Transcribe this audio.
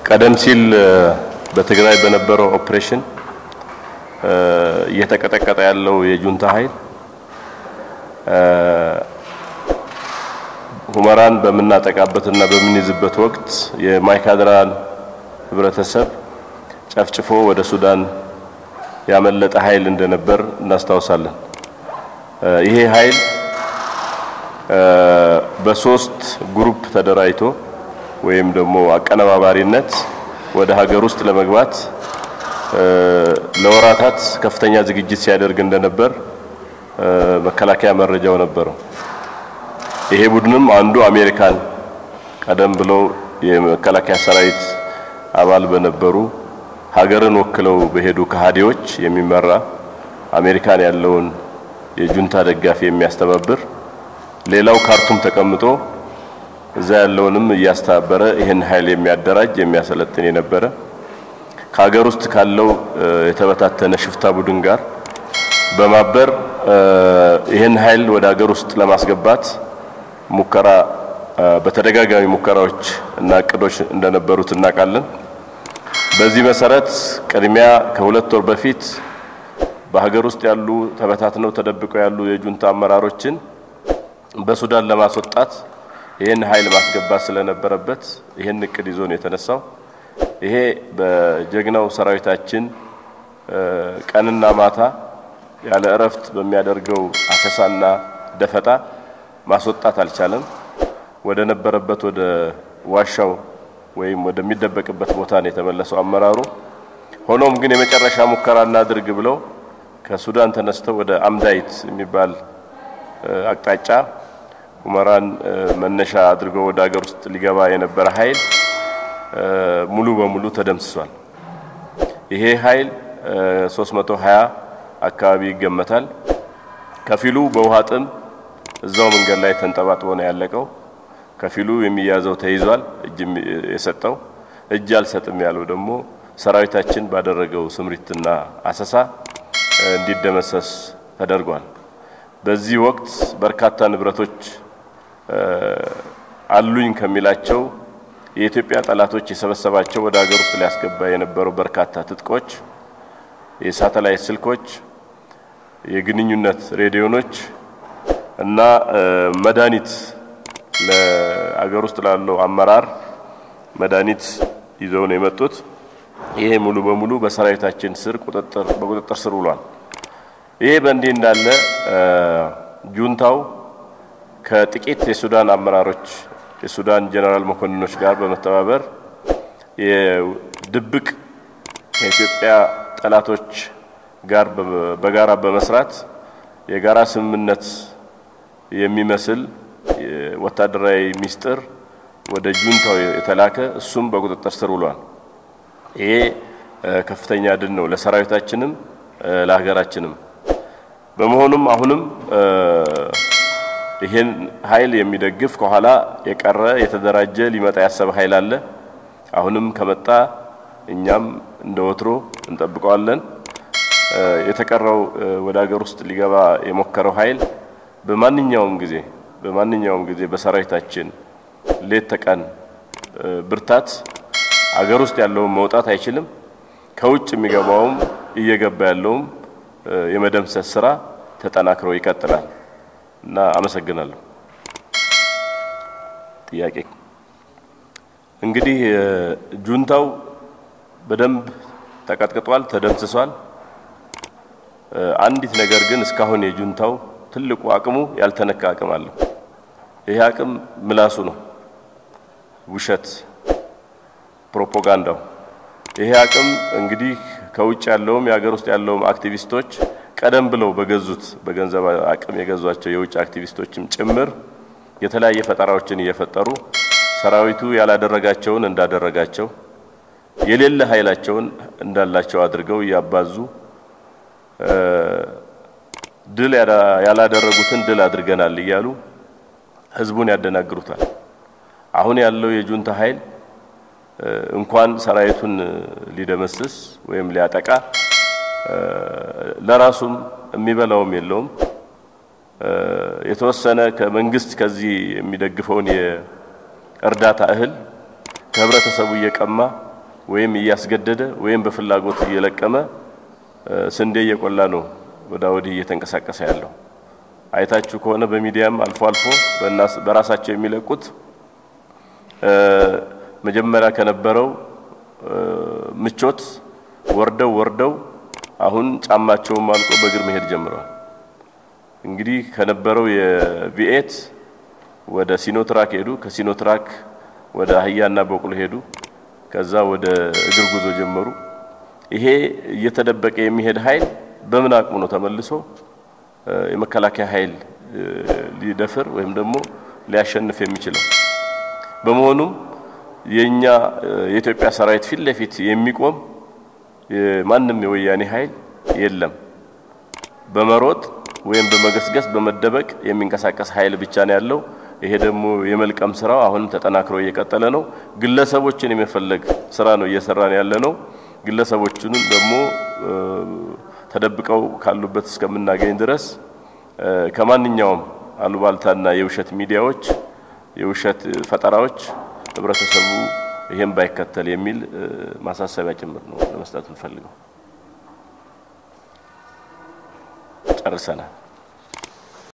ቀደም ሲል በትግራይ በነበረው ኦፕሬሽን እየተቀጠቀጠ ያለው የጁንታ ኃይል ሁመራን በምናጠቃበትና በምንይዝበት ወቅት የማይካድራን ህብረተሰብ ጨፍጭፎ ወደ ሱዳን ያመለጠ ኃይል እንደነበር እናስታውሳለን። ይሄ ኃይል በሶስት ግሩፕ ተደራጅቶ ወይም ደግሞ አቀነባባሪነት ወደ ሀገር ውስጥ ለመግባት ለወራታት ከፍተኛ ዝግጅት ሲያደርግ እንደነበር መከላከያ መረጃው ነበረው። ይሄ ቡድንም አንዱ አሜሪካን ቀደም ብለው የመከላከያ ሰራዊት አባል በነበሩ ሀገርን ወክለው በሄዱ ከሃዲዎች የሚመራ አሜሪካን ያለውን የጁንታ ደጋፊ የሚያስተባብር ሌላው ካርቱም ተቀምጦ እዛ ያለውንም እያስተባበረ ይህን ኃይል የሚያደራጅ የሚያሰለጥን የነበረ ከሀገር ውስጥ ካለው የተበታተነ ሽፍታ ቡድን ጋር በማበር ይህን ኃይል ወደ ሀገር ውስጥ ለማስገባት ሙከራ በተደጋጋሚ ሙከራዎች እና እቅዶች እንደነበሩት እናውቃለን። በዚህ መሰረት ቅድሚያ ከሁለት ወር በፊት በሀገር ውስጥ ያሉ ተበታትነው ተደብቀው ያሉ የጁንታ አመራሮችን በሱዳን ለማስወጣት ይህን ኃይል ማስገባት ስለነበረበት ይህን እቅድ ይዞ ነው የተነሳው። ይሄ በጀግናው ሰራዊታችን ቀንና ማታ ያለ እረፍት በሚያደርገው አሰሳና ደፈጣ ማስወጣት አልቻለም። ወደ ነበረበት ወደ ዋሻው ወይም ወደሚደበቅበት ቦታ ነው የተመለሰው አመራሩ። ሆኖም ግን የመጨረሻ ሙከራ እናድርግ ብለው ከሱዳን ተነስተው ወደ አምዳይት የሚባል አቅጣጫ ሁመራን መነሻ አድርገው ወደ ሀገር ውስጥ ሊገባ የነበረ ኃይል ሙሉ በሙሉ ተደምስሷል። ይሄ ኃይል 320 አካባቢ ይገመታል። ከፊሉ በውሃ ጥም እዛው መንገድ ላይ ተንጠባጥቦ ነው ያለቀው። ከፊሉ የሚያዘው ተይዟል። እጅ የሰጠው እጅ አልሰጥም ያለው ደግሞ ሰራዊታችን ባደረገው ስምሪትና አሰሳ እንዲደመሰስ ተደርጓል። በዚህ ወቅት በርካታ ንብረቶች አሉኝ ከሚላቸው የኢትዮጵያ ጠላቶች የሰበሰባቸው ወደ ሀገር ውስጥ ሊያስገባ የነበሩ በርካታ ትጥቆች፣ የሳተላይት ስልኮች፣ የግንኙነት ሬዲዮኖች እና መድኃኒት ለአገር ውስጥ ላለው አመራር መድኃኒት ይዘው ነው የመጡት። ይሄ ሙሉ በሙሉ በሰራዊታችን ስር ቁጥጥር በቁጥጥር ስር ውሏል። ይሄ በእንዲህ እንዳለ ጁንታው ከጥቂት የሱዳን አመራሮች የሱዳን ጀነራል መኮንኖች ጋር በመተባበር የድብቅ ከኢትዮጵያ ጠላቶች ጋር በጋራ በመስራት የጋራ ስምምነት የሚመስል ወታደራዊ ሚስጥር ወደ ጁንታው የተላከ እሱም በቁጥጥር ስር ውሏል። ይሄ ከፍተኛ ድል ነው ለሰራዊታችንም ለሀገራችንም። በመሆኑም አሁንም ይሄን ኃይል የሚደግፍ ከኋላ የቀረ የተደራጀ ሊመጣ ያሰበ ኃይል አለ። አሁንም ከመጣ እኛም እንደ ወትሮ እንጠብቀዋለን። የተቀረው ወደ ሀገር ውስጥ ሊገባ የሞከረው ኃይል በማንኛውም ጊዜ በማንኛውም ጊዜ በሰራዊታችን ሌት ተቀን ብርታት አገር ውስጥ ያለውን መውጣት አይችልም። ከውጭ የሚገባውም እየገባ ያለውም የመደምሰስ ስራ ተጠናክሮ ይቀጥላል እና አመሰግናለሁ። ጥያቄ እንግዲህ ጁንታው በደንብ ተቀጥቅጧል፣ ተደምስሷል። አንዲት ነገር ግን እስካሁን የጁንታው ትልቁ አቅሙ ያልተነካ አቅም አለው። ይሄ አቅም ምላሱ ነው፣ ውሸት፣ ፕሮፓጋንዳው። ይሄ አቅም እንግዲህ ከውጭ ያለውም የሀገር ውስጥ ያለውም አክቲቪስቶች ቀደም ብለው በገዙት በገንዘብ አቅም የገዟቸው የውጭ አክቲቪስቶችም ጭምር የተለያየ ፈጠራዎችን እየፈጠሩ ሰራዊቱ ያላደረጋቸውን እንዳደረጋቸው የሌለ ኃይላቸውን እንዳላቸው አድርገው እያባዙ ድል ያላደረጉትን ድል አድርገናል እያሉ ህዝቡን ያደናግሩታል። አሁን ያለው የጁንታ ኃይል እንኳን ሰራዊቱን ሊደመስስ ወይም ሊያጠቃ ለራሱም የሚበላውም የለውም። የተወሰነ ከመንግስት ከዚህ የሚደግፈውን የእርዳታ እህል ከህብረተሰቡ እየቀማ ወይም እያስገደደ ወይም በፍላጎት እየለቀመ ስንዴ እየቆላ ነው ወዳ ወዲህ እየተንቀሳቀሰ ያለው። አይታችሁ ከሆነ በሚዲያም አልፎ አልፎ በራሳቸው የሚለቁት መጀመሪያ ከነበረው ምቾት ወርደው ወርደው አሁን ጫማቸውም አልቆ በእግር መሄድ ጀምረዋል። እንግዲህ ከነበረው የቪኤት ወደ ሲኖትራክ ሄዱ። ከሲኖትራክ ወደ አህያና በቅሎ ሄዱ። ከዛ ወደ እግር ጉዞ ጀመሩ። ይሄ እየተደበቀ የሚሄድ ኃይል በምን አቅሙ ነው ተመልሶ የመከላከያ ኃይል ሊደፍር ወይም ደግሞ ሊያሸንፍ የሚችለው? በመሆኑም የኛ የኢትዮጵያ ሰራዊት ፊት ለፊት የሚቆም ማንም የወያኔ ኃይል የለም። በመሮጥ ወይም በመገስገስ በመደበቅ የሚንቀሳቀስ ኃይል ብቻ ነው ያለው። ይሄ ደግሞ የመልቀም ስራው አሁንም ተጠናክሮ እየቀጠለ ነው። ግለሰቦችን የመፈለግ ስራ ነው እየሰራን ያለ ነው። ግለሰቦቹንም ደግሞ ተደብቀው ካሉበት እስከምናገኝ ድረስ ከማንኛውም አሉባልታና የውሸት ሚዲያዎች፣ የውሸት ፈጠራዎች ህብረተሰቡ ይሄን ባይከተል የሚል ማሳሰቢያ ጭምር ነው ለመስጠት እንፈልገው። ጨርሰናል።